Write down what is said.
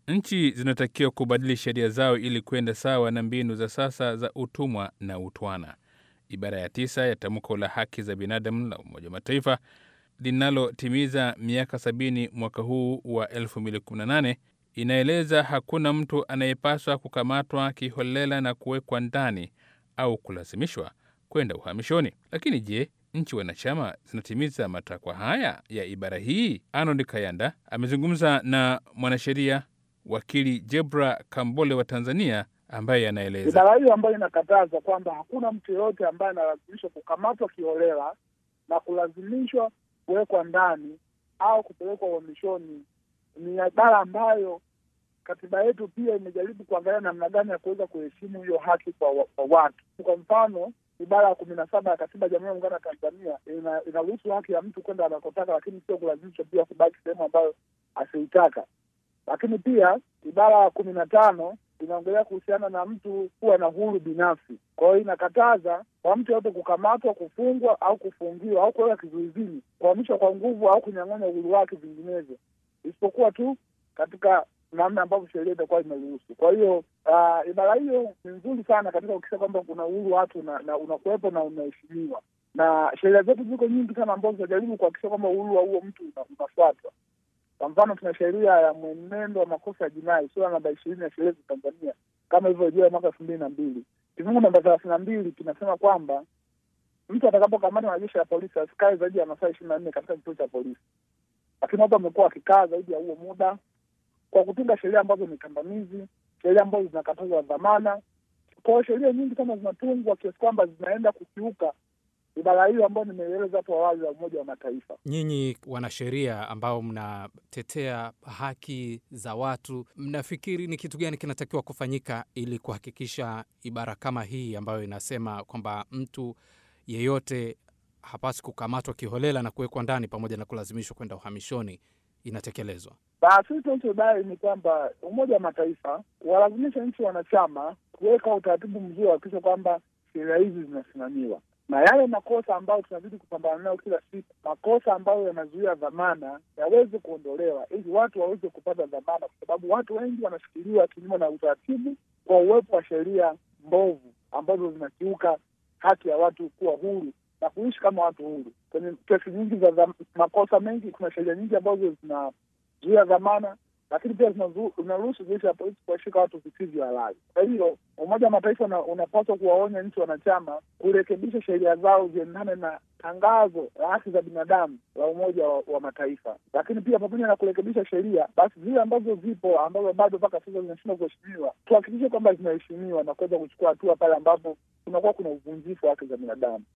Nchi zinatakiwa kubadili sheria zao ili kwenda sawa na mbinu za sasa za utumwa na utwana. Ibara ya tisa ya tamko la haki za binadamu la Umoja wa Mataifa linalotimiza miaka sabini mwaka huu wa 2018 inaeleza hakuna mtu anayepaswa kukamatwa kiholela na kuwekwa ndani au kulazimishwa kwenda uhamishoni. Lakini je, nchi wanachama zinatimiza matakwa haya ya ibara hii? Arnold Kayanda amezungumza na mwanasheria wakili Jebra Kambole wa Tanzania ambaye anaeleza ibara hiyo ambayo inakataza kwamba hakuna mtu yeyote ambaye analazimishwa kukamatwa kiholela na kulazimishwa kuwekwa ndani au kupelekwa uhamishoni ni ibara ambayo katiba yetu pia imejaribu kuangalia namna gani ya kuweza kuheshimu hiyo haki kwa, wa, kwa watu. Kwa mfano ibara ya kumi na saba ya katiba ya Jamhuri ya Muungano wa Tanzania ina, inaruhusu haki ya mtu kwenda anakotaka, lakini sio kulazimishwa pia kubaki sehemu ambayo asiitaka. Lakini pia ibara ya kumi na tano inaongelea kuhusiana na mtu kuwa na uhuru binafsi. Kwa hiyo inakataza kwa mtu yote kukamatwa, kufungwa au kufungiwa au kuweka kizuizini, kuhamishwa kwa nguvu au kunyang'anya uhuru wake vinginevyo, isipokuwa tu katika namna ambavyo sheria itakuwa imeruhusu. Kwa hiyo uh, ibara hiyo ni nzuri sana katika kuhakikisha kwamba kuna uhuru watu na, na unakuwepo na unaheshimiwa, na sheria zetu ziko nyingi sana ambazo zinajaribu kuhakikisha kwamba uhuru wa huo mtu unafuatwa. Kwa mfano tuna sheria ya mwenendo wa makosa ya jinai sura namba ishirini ya sheria za Tanzania kama ilivyorejea mwaka elfu mbili na mbili kifungu namba thelathini na mbili kinasema kwamba mtu atakapokamatwa na jeshi la polisi asikae zaidi ya masaa ishirini na nne katika kituo cha polisi, lakini watu wamekuwa wakikaa zaidi ya huo muda kwa kutunga sheria ambazo ni kandamizi, sheria ambazo zinakataza dhamana. Kwa hiyo sheria nyingi sana zinatungwa kiasi kwamba zinaenda kukiuka ibara hiyo ambayo nimeeleza hapo awali ya Umoja wa Mataifa. Nyinyi wanasheria ambao mnatetea haki za watu, mnafikiri ni kitu gani kinatakiwa kufanyika ili kuhakikisha ibara kama hii ambayo inasema kwamba mtu yeyote hapaswi kukamatwa kiholela na kuwekwa ndani pamoja na kulazimishwa kwenda uhamishoni inatekelezwa? Sisi tunachodai ni kwamba Umoja wa Mataifa walazimisha nchi wanachama kuweka utaratibu mzuri wa kuhakikisha kwamba sheria hizi zinasimamiwa na yale makosa ambayo tunazidi kupambana nayo kila siku, makosa ambayo yanazuia dhamana yaweze kuondolewa, ili watu waweze kupata dhamana, kwa sababu watu wengi wanashikiliwa kinyume na utaratibu kwa uwepo wa sheria mbovu ambazo zinakiuka haki ya watu kuwa huru na kuishi kama watu huru. Kwenye kesi nyingi za makosa mengi, kuna sheria nyingi ambazo zinazuia dhamana lakini pia zinaruhusu jeshi la polisi kuwashika watu visivyo halali. Kwa hiyo Umoja wa Mataifa unapaswa kuwaonya nchi wanachama kurekebisha sheria zao ziendane na tangazo la haki za binadamu la Umoja wa, wa Mataifa. Lakini pia pamoja na kurekebisha sheria, basi zile ambazo zipo ambazo bado mpaka sasa zinashindwa kuheshimiwa, tuhakikishe kwamba zinaheshimiwa na kuweza kuchukua hatua pale ambapo kunakuwa kuna uvunjifu wa haki za binadamu.